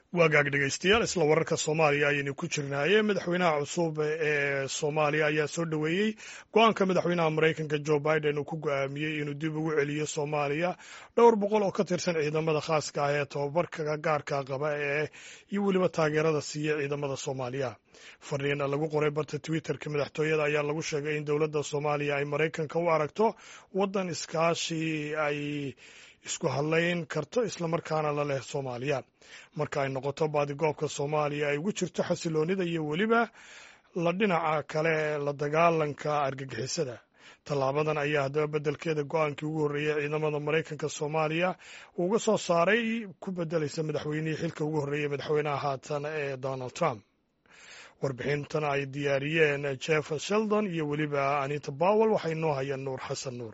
waagaag dhegaystayaal isla wararka soomaaliya ayaynu ku jirnaaye madaxweynaha cusub ee soomaaliya ayaa soo dhoweeyey go-aanka madaxweynaha maraykanka jo biden uu ku go-aamiyey inuu dib ugu celiyo soomaaliya dhowr boqol oo ka tirsan ciidamada khaaska ah ee tobabarka gaarka qaba ee iyo weliba taageerada siiya ciidamada soomaaliya fariin lagu qoray barta twitterka madaxtooyada ayaa lagu sheegay in dowladda soomaaliya ay maraykanka u aragto waddan iskaashi ay isku hadlayn karto islamarkaana la leh soomaaliya marka ay noqoto baadigoobka soomaaliya ay ugu jirto xasiloonida iyo weliba la dhinaca kale la dagaalanka argagixisada tallaabadan ayaa haddaba beddelkeeda go-aankii ugu horreeyey ciidamada maraykanka soomaaliya uga soo saaray ku beddelaysa madaxweynihii xilka ugu horreeyey madaxweynaha haatan ee donald trump warbixintan ay diyaariyeen jeff sheldon iyo weliba anita bowel waxay noo hayeen nuur xasan nuur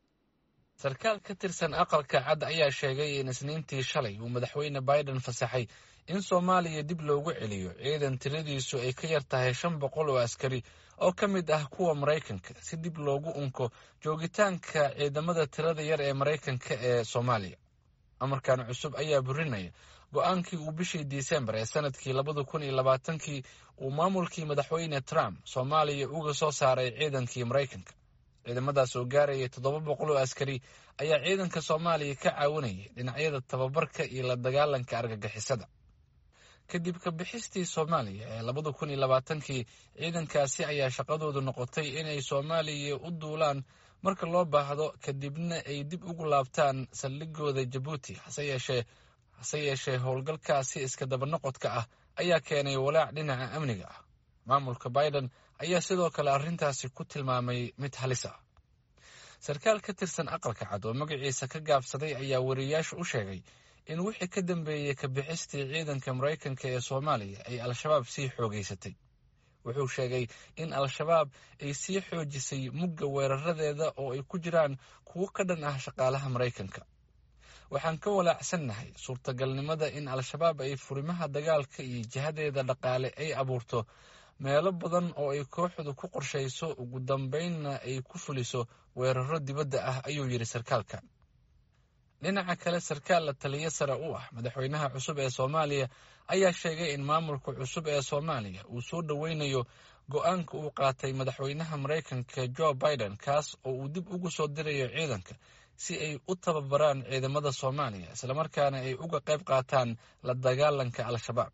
sarkaal ka tirsan aqalka cad ayaa sheegay in isniintii shalay uu madaxweyne biden fasaxay in soomaaliya dib loogu celiyo ciidan tiradiisu ay ka yar tahay shan boqol oo askari oo ka mid ah kuwa maraykanka si dib loogu unko joogitaanka ciidamada tirada yar ee maraykanka ee soomaaliya amarkan cusub ayaa burinaya go-aankii uu bishii disembar ee sanadkii labada kun iyo labaatankii uu maamulkii madaxweyne trump soomaaliya uga soo saaray ciidankii maraykanka ciidamadaas oo gaaraya toddoba boqol oo askari ayaa ciidanka soomaaliya ka caawinayay dhinacyada tababarka iyo la dagaalanka argagixisada kadib ka bixistii soomaaliya ee labada kun iyo labaatankii ciidankaasi ayaa shaqadoodu noqotay inay soomaaliya u duulaan marka loo baahdo kadibna ay dib ugu laabtaan saldhigooda jabuuti hase yeeshee hase yeeshee howlgalkaasi iska dabanoqodka ah ayaa keenay walaac dhinaca amniga ah maamulka biden ayaa sidoo kale arrintaasi ku tilmaamay mid halis ah sarkaal ka tirsan aqalka cad oo magaciisa ka gaabsaday ayaa wariyayaasha u sheegay in wixii ka dambeeyey ka bixistii ciidanka maraykanka ee soomaaliya ay al-shabaab sii xoogeysatay wuxuu sheegay in al-shabaab ay sii xoojisay mugga weeraradeeda oo ay ku jiraan kuwo ka dhan ah shaqaalaha maraykanka waxaan ka walaacsannahay suurtagalnimada in al-shabaab ay furimaha dagaalka iyo jihadeeda dhaqaale ay abuurto meelo badan oo ay kooxdu ku qorshayso ugu dambaynna ay ku fuliso weeraro dibadda ah ayuu yidhi sarkaalkan dhinaca kale sarkaal la taliyo sare u ah madaxweynaha cusub ee soomaaliya ayaa sheegay in maamulka cusub ee soomaaliya uu soo dhoweynayo go-aanka uu qaatay madaxweynaha maraykanka jo biden kaas oo uu dib ugu soo dirayo ciidanka si ay u tababaraan ciidamada soomaaliya islamarkaana ay uga qayb qaataan la dagaalanka al-shabaab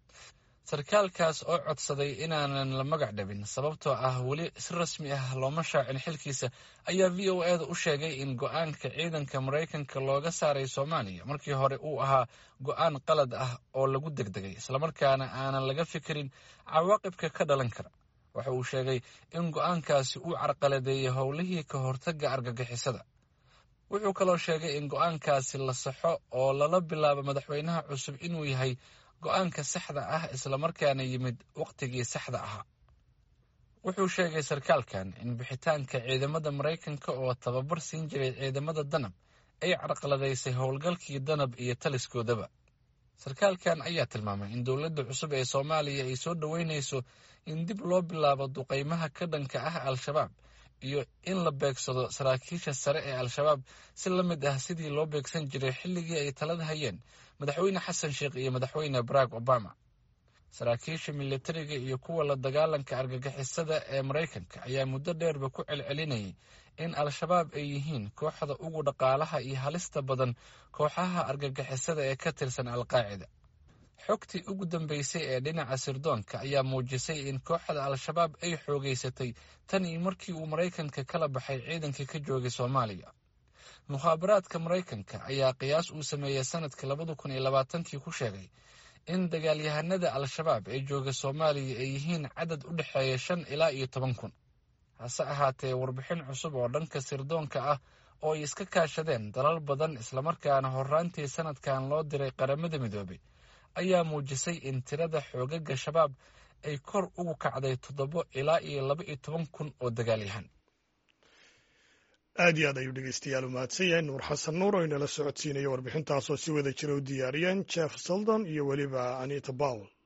sarkaalkaas oo codsaday inaanan la magac dhabin sababtoo ah weli si rasmi ah looma shaacin xilkiisa ayaa v o eda u sheegay in go-aanka ciidanka maraykanka looga saaray soomaaliya markii hore uu ahaa go-aan qalad ah oo lagu degdegay islamarkaana aanan laga fikirin cawaaqibka ka dhalan kara waxa uu sheegay in go-aankaasi uu carqaladeeyey howlihii ka hortagga argagixisada wuxuu kaloo sheegay in go-aankaasi la saxo oo lala bilaabo madaxweynaha cusub inuu yahay go-aanka saxda ah islamarkaana yimid wakhtigii saxda ahaa wuxuu sheegay sarkaalkan in bixitaanka ciidamada maraykanka oo tababar siin jiray ciidamada danab ay carqaladaysay howlgalkii danab iyo taliskoodaba sarkaalkan ayaa tilmaamay in dowladda cusub ee soomaaliya ay soo dhoweynayso in dib loo bilaabo duqaymaha ka dhanka ah al-shabaab iyo in la beegsado saraakiisha sare ee al-shabaab si la mid ah sidii loo beegsan jiray xilligii ay talada hayeen madaxweyne xasan sheekh iyo madaxweyne barack obama saraakiisha militariga iyo kuwa la dagaalanka argagixisada ee maraykanka ayaa muddo dheerba ku celcelinayay in al-shabaab ay yihiin kooxda ugu dhaqaalaha iyo halista badan kooxaha argagixisada ee ka tirsan al-qaacida xogtii ugu dambeysay ee dhinaca sirdoonka ayaa muujisay in kooxda al-shabaab ay xoogeysatay tan iyo markii uu maraykanka kala baxay ciidankii ka joogay soomaaliya mukhaabaraadka maraykanka ayaa qiyaas uu sameeyey sanadkii labada kun iyo labaatankii ku sheegay in dagaalyahanada al-shabaab ee jooga soomaaliya ay yihiin cadad u dhexeeya shan ilaa iyo toban kun hase ahaatee warbixin cusub oo dhanka sirdoonka ah oo ay iska kaashadeen dalal badan islamarkaana horraantii sanadkan loo diray qaramada midoobay ayaa muujisay in tirada xoogaga shabaab ay kor ugu kacday toddobo ilaa iyo laba iyo toban kun oo dagaalyahan aad iyo aad ayuu dhegeystayaal u mahadsan yahay nuur xasan nuur oo inala socodsiinaya warbixintaasoo si wada jira u diyaariyeen jeff seldon iyo weliba anita bowel